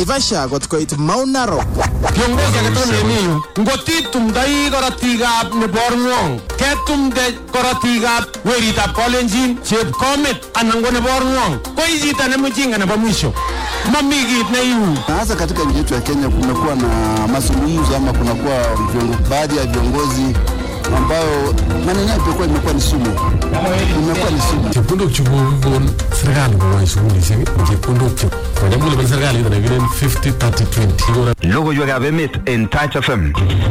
Naivasha kot koit Mount Narok. Kiongozi agetugul nemi yu ngotitumdoi korotikab neborng'wong ketumde korotikab weritab kolenjin chepkomet anan ko neborng'wong koi chito ne mjinga nebo mwisho mami kit neiu Na hasa katika nchi yetu ya Kenya kumekuwa na mazungumzo ama kunakuwa viongo, baadhi ya viongozi ambayo maneno yao imekuwa imekuwa ni sumu, imekuwa ni sumu. chepkondok chu kokon serikali kokoi sukulishek chepkondok chu kocham kolipan serikali kito nekikuren 50 30 20 Kikora Logoiwekab emet en Touch FM.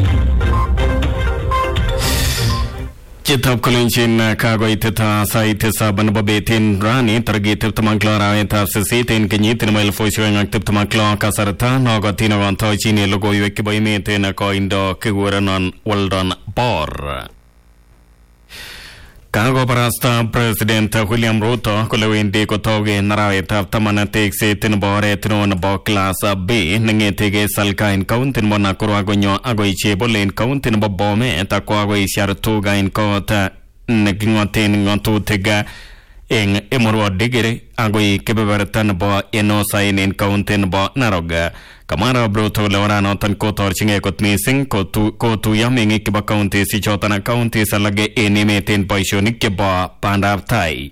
Chitab kolenjin kakoitet sait tisab nebo betin rani tarikit tiptem ak lo arawetab sisit en kenyit nebo elifusiek oeng ak tiptem ak lo kasarta nokotin okontochin logoiwek chebo emet en koindo kikurenon Weldon Bor. Kakobarasta President William Ruto kole wendi kotogen arawetab taman tekset nebo oret neo nebo Class B neng'etege Salga en county nebo Nakuru akonyo akoi Chebole en county nebo Bomet akwo akoi Siartuga en kot neking'oten ng'otutik eng Emurua Dikiri akoi kebeberta nebo Enosaen en county nebo Narok. Kamwa Arap Ruto kole oranoton kotorchingei kot missing kotu- kotuiyo meng'ik chebo counties ichoton ak counties alak en emet en boisionik chebo bandab tai.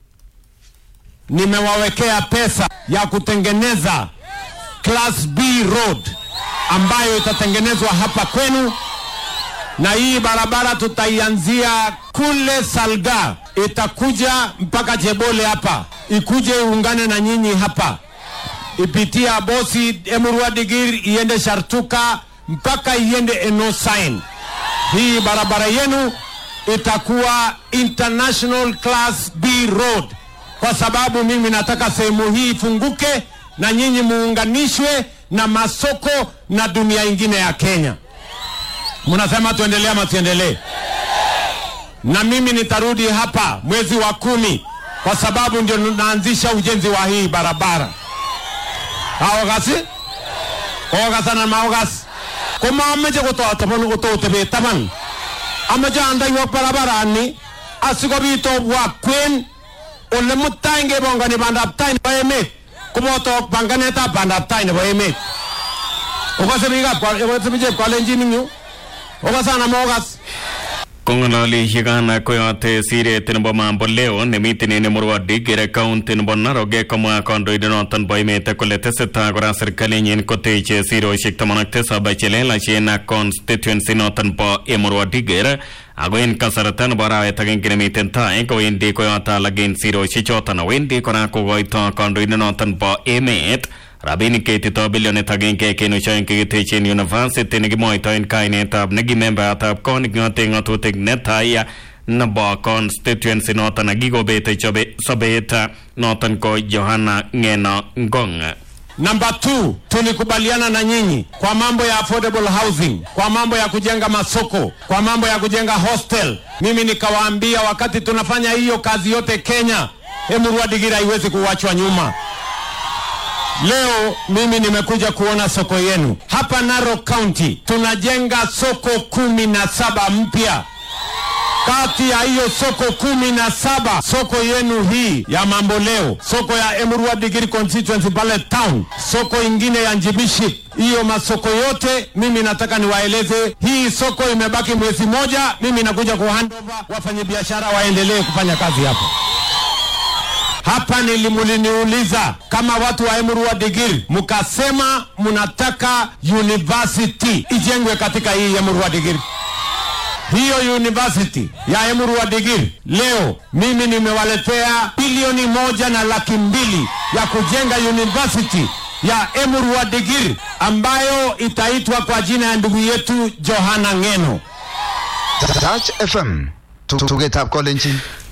nimewawekea pesa ya kutengeneza class B road ambayo itatengenezwa hapa kwenu, na hii barabara tutaianzia kule Salga, itakuja mpaka Chebole hapa, ikuje iungane na nyinyi hapa, ipitia Bosi, Emurua Digir, iende Shartuka mpaka iende Enosain. Hii barabara yenu itakuwa international class B road kwa sababu mimi nataka sehemu hii ifunguke na nyinyi muunganishwe na masoko na dunia ingine ya Kenya. Mnasema tuendelee ama tuendelee? Na mimi nitarudi hapa mwezi wa kumi kwa sababu ndio naanzisha ujenzi wa hii barabara. Aogasi? Ogasana maogas. Koma ameche kototaban kototepe taban. Ameche andaiwok barabarani asikobit obwa kwen ole mutai ngebongoni bandab tai nebo emet koboto panganetab bandab tai nebo emet okose biikab kwa- okose biikab kalenjin ing yu okasana mokas Kong'ololi yekan koyote siret nebo mambo leo nemiten en Emurua Dikir county nebo Narok komwa kandoindenoton bo emet kole tesetai kora serikalinyin koteche sirosiek taman ak tisab chelelachen ak constituency noton bo Emurua Dikir ako en kasarta nebo arawet agenge nemiten tai kowendi koyote alak en sirosiek choton wendi kora kokoito kandoindenoton bo emet rabinik keitito bilionit agenge kenuch oeng kikitechen university nekimwoitoen kainetab nekimembayatab kot neking'ote ng'otutik netai nebo constituency noton nekikobete chobe sobet noton ko Johanna Ng'eno Ngong. Namba 2 tulikubaliana na nyinyi kwa mambo ya affordable housing, kwa mambo ya kujenga masoko, kwa mambo ya kujenga hostel. Mimi nikawaambia wakati tunafanya hiyo kazi yote Kenya, Emurua Dikir haiwezi kuwachwa nyuma. Leo mimi nimekuja kuona soko yenu hapa Narok County. Tunajenga soko kumi na saba mpya kati ya hiyo soko kumi na saba soko yenu hii ya mambo leo, soko ya Emurua Dikir constituency pale town, soko ingine ya Njibiship, hiyo masoko yote mimi nataka niwaeleze, hii soko imebaki mwezi moja, mimi nakuja ku handover, wafanyabiashara waendelee kufanya kazi hapa hapa nilimuliniuliza kama watu wa Emurua Dikir, mkasema mnataka university ijengwe katika hii Emurua Dikir. Hiyo university ya Emurua Dikir leo mimi nimewaletea bilioni moja na laki mbili ya kujenga university ya Emurua Dikir ambayo itaitwa kwa jina ya ndugu yetu Johanna Ng'eno. Touch FM. Tugetab kolenjin.